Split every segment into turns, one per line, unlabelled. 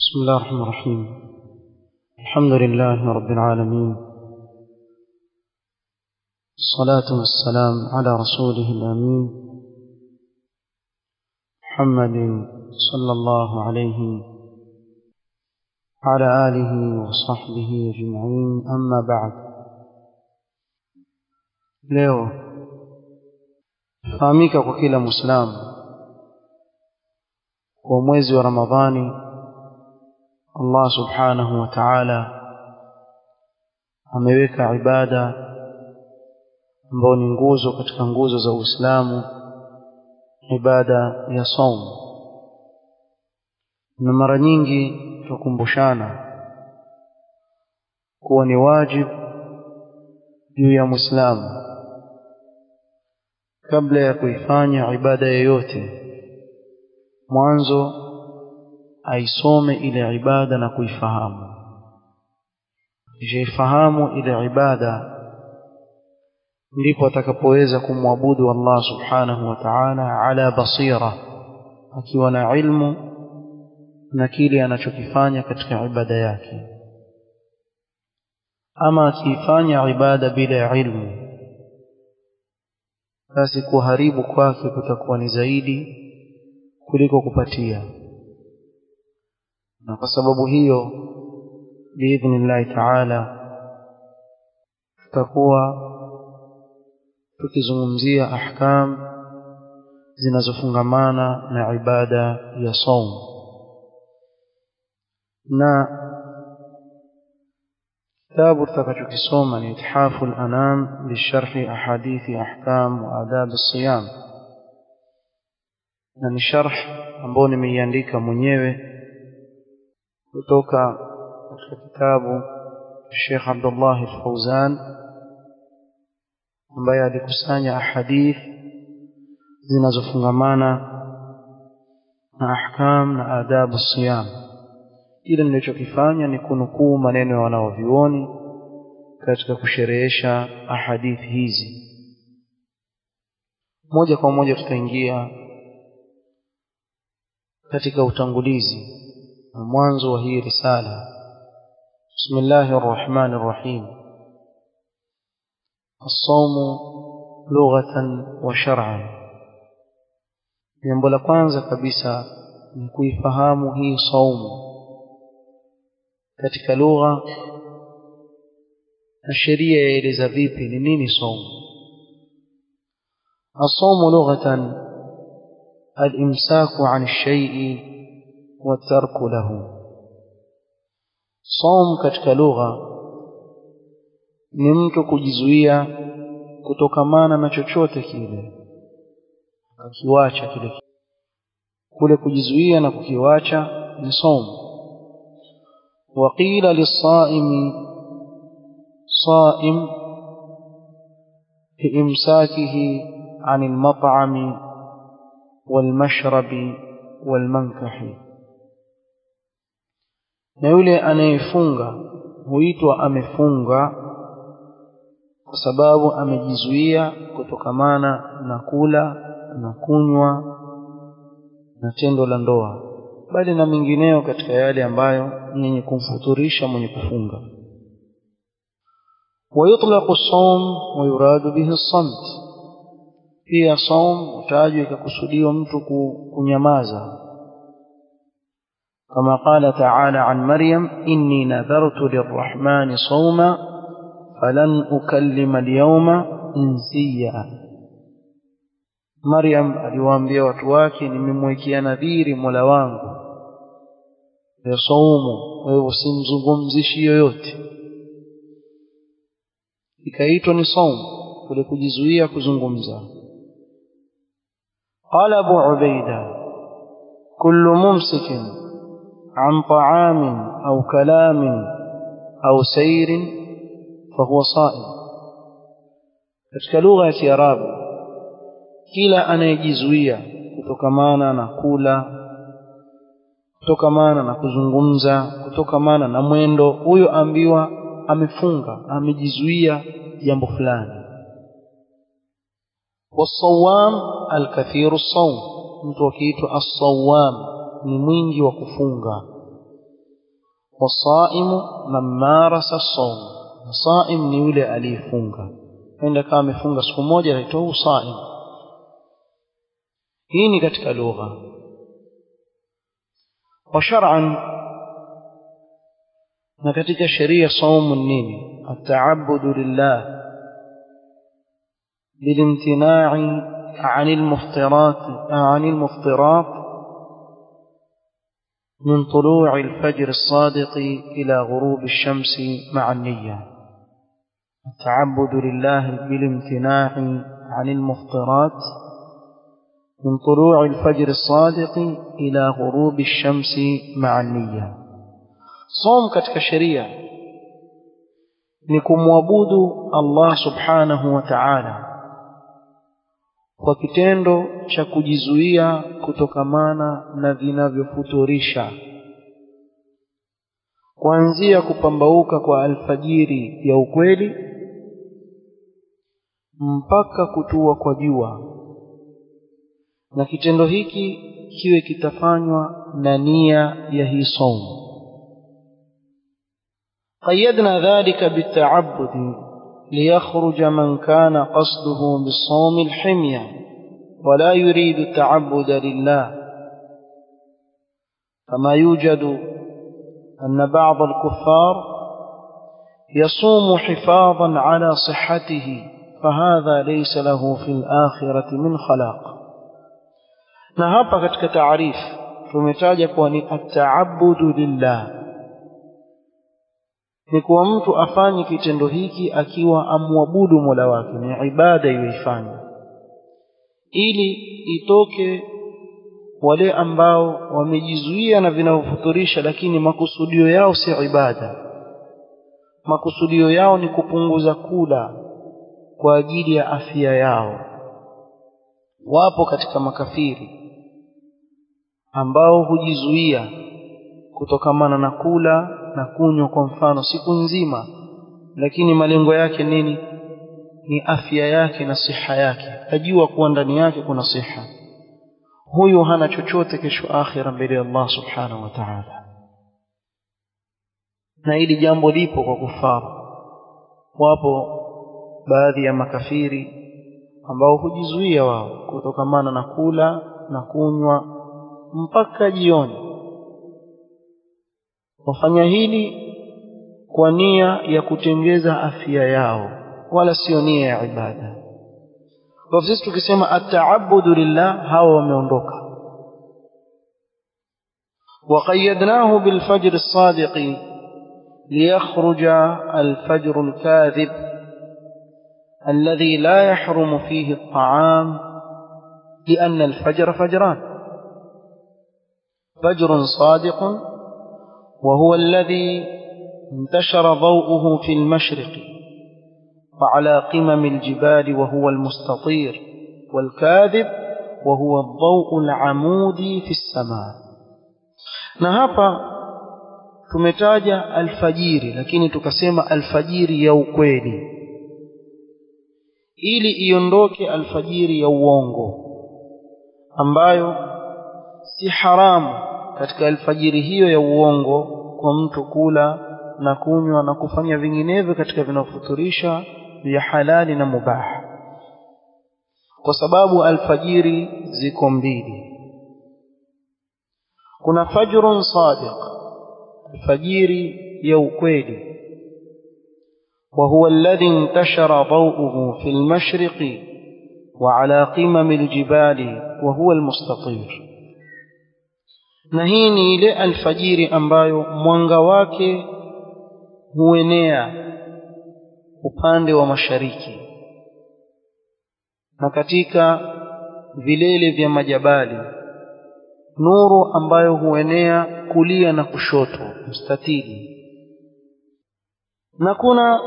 بسم الله الرحمن الرحيم الحمد لله رب العالمين الصلاة والسلام على رسوله الأمين محمد صلى الله عليه وعلى آله وصحبه أجمعين أما بعد leo fahamika kwa kila mwislamu kwa mwezi wa ramadhani allah subhanahu wa taala ameweka ibada ambayo ni nguzo katika nguzo za uislamu ibada ya saum na mara nyingi tukumbushana kuwa ni wajibu juu ya mwislamu kabla ya kuifanya ibada yoyote mwanzo aisome ile ibada na kuifahamu ishaifahamu ile ibada ndipo atakapoweza kumwabudu Allah subhanahu wa ta'ala ala basira akiwa na ilmu na kile anachokifanya katika ibada yake ama akiifanya ibada bila ilmu basi kuharibu kwake kutakuwa ni zaidi kuliko kupatia na kwa sababu hiyo biidhnillahi taala tutakuwa tukizungumzia ahkam zinazofungamana na ibada ya saum na kitabu tutakachokisoma ni ithafu lanam bisharhi ahadithi ahkam wa adab siyam na ni sharh ambao nimeiandika mwenyewe kutoka katika kitabu Sheikh Abdullah Al-Fauzan ambaye alikusanya ahadith zinazofungamana na ahkam na adabu siyam kile nilichokifanya ni kunukuu maneno ya wanaovyuoni katika kusherehesha ahadithi hizi moja kwa moja tutaingia katika utangulizi na mwanzo wa hii risala bismillahi rrahmani rrahim الصوم لغة وشرعا jambo la kwanza kabisa ni kuifahamu hii saumu katika lugha na sheria yaeleza vipi ni nini saumu الصوم لغة الإمساك عن الشيء والترك له صوم katika lugha ni mtu kujizuia kutokamana na chochote kile akiwacha kile kule kujizuia na kukiwacha ni somo وقيل للصائم صائم بإمساكه عن المطعم والمشرب والمنكح na yule anayefunga huitwa amefunga kwa sababu amejizuia kutokamana na kula na kunywa na tendo la ndoa bali na mengineyo katika yale ambayo yenye kumfuturisha mwenye kufunga ويطلق الصوم ويراد به الصمت pia saum utajwa ikakusudiwa mtu kunyamaza كما قال تعالى عن مريم إني نذرت للرحمن صوما فلن أكلم اليوم إنسيا مريم aliwaambia watu wake nimemwekea nadhiri mola wangu ya saumu kwa hivyo simzungumzishi yoyote ikaitwa ni saumu kule kujizuia kuzungumza قال أبو عبيدة كل ممسك عن طعام أو كلام أو سير فهو صائم katika lugha ya kiarabu kila anayejizuia kutokamana na kula kutokamana na kuzungumza kutokamana na mwendo huyo ambiwa amefunga amejizuia jambo fulani والصوام الكثير الصوم mtu akiitwa as-sawam ni mwingi wa kufunga wasaimu man marasa as-sawm saim ni yule aliyefunga enda kama amefunga siku moja anaitwa usaim hii ni katika lugha wa shar'an na katika sheria saumu nini ataabudu lillah بالامتناع عن المفطرات عن المفطرات من طلوع الفجر الصادق إلى غروب الشمس مع النية التعبد لله بالامتناع عن المفطرات من طلوع الفجر الصادق إلى غروب الشمس مع النية صوم كتك شريعة نكم وابود الله سبحانه وتعالى kwa kitendo cha kujizuia kutokamana na vinavyofuturisha kuanzia kupambauka kwa alfajiri ya ukweli mpaka kutua kwa jua na kitendo hiki kiwe kitafanywa na nia ya hii saumu قيدنا ذلك بالتعبد ليخرج من كان قصده بالصوم الحمية ولا يريد التعبد لله كما يوجد أن بعض الكفار يصوم حفاظا على صحته فهذا ليس له في الآخرة من خلاق na hapa katika taarifu tumetaja kuwa ni ataabudu lillah ni kuwa mtu afanye kitendo hiki akiwa amwabudu mola wake ni ibada iyoifanya ili itoke wale ambao wamejizuia na vinavyofuturisha lakini makusudio yao si ibada makusudio yao ni kupunguza kula kwa ajili ya afya yao wapo katika makafiri ambao hujizuia kutokamana na kula na kunywa kwa mfano siku nzima lakini malengo yake nini ni afya yake na siha yake ajua kuwa ndani yake kuna siha huyu hana chochote kesho akhira mbele ya Allah subhanahu wa ta'ala na hili jambo lipo kwa kufaru wapo baadhi ya makafiri ambao hujizuia wao kutokamana na kula na kunywa mpaka jioni wafanya hili kwa nia ya kutengeza afya yao wala sio nia ya ibada kwa sisi tukisema ataabudu lillah hawa wameondoka وقيدناه بالفجر الصادق ليخرج الفجر الكاذب الذي لا يحرم فيه الطعام لأن الفجر فجران فجر صادق وهو الذي انتشر ضوءه في المشرق وعلى قمم الجبال وهو المستطير والكاذب وهو الضوء العمودي في السماء na hapa tumetaja alfajiri lakini tukasema alfajiri ya ukweli ili iondoke alfajiri ya uongo ambayo si haramu katika alfajiri hiyo ya uongo kwa mtu kula na kunywa na kufanya vinginevyo katika vinavyofuturisha vya halali na mubaha kwa sababu alfajiri ziko mbili kuna fajrun sadiq alfajiri ya ukweli وهو الذي انتشر ضوءه في المشرق وعلى قمم الجبال وهو المستطير na hii ni ile alfajiri ambayo mwanga wake huenea upande wa mashariki na katika vilele vya majabali nuru ambayo huenea kulia na kushoto mstatili na kuna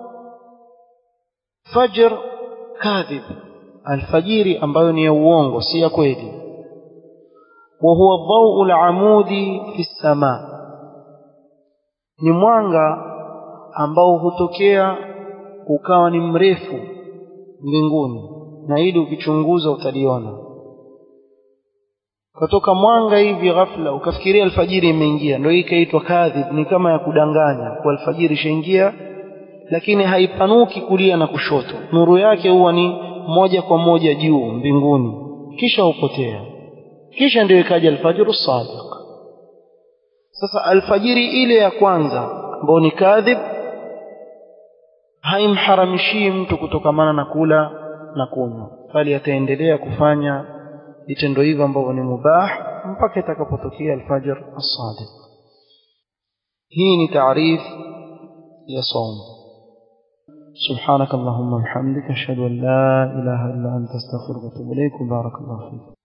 fajr kadhib alfajiri ambayo ni ya uongo si ya kweli وهو الضوء العمودي في السماء ni mwanga ambao hutokea ukawa ni mrefu mbinguni na ili ukichunguza utaliona katoka mwanga hivi ghafla ukafikiria alfajiri imeingia ndio hii ikaitwa kadhib ni kama ya kudanganya kwa alfajiri ishaingia lakini haipanuki kulia na kushoto nuru yake huwa ni moja kwa moja juu mbinguni kisha hupotea kisha ndio ikaja alfajru sadiq sasa alfajiri ile ya kwanza ambayo ni kadhib haimharamishii mtu kutokamana na kula na kunywa bali ataendelea kufanya vitendo hivyo ambavyo ni mubah mpaka itakapotokea alfajr as-sadiq hii ni taarif ya saum سبحانك اللهم وبحمدك اشهد ان لا اله الا انت استغفرك واتوب اليك وبارك الله فيك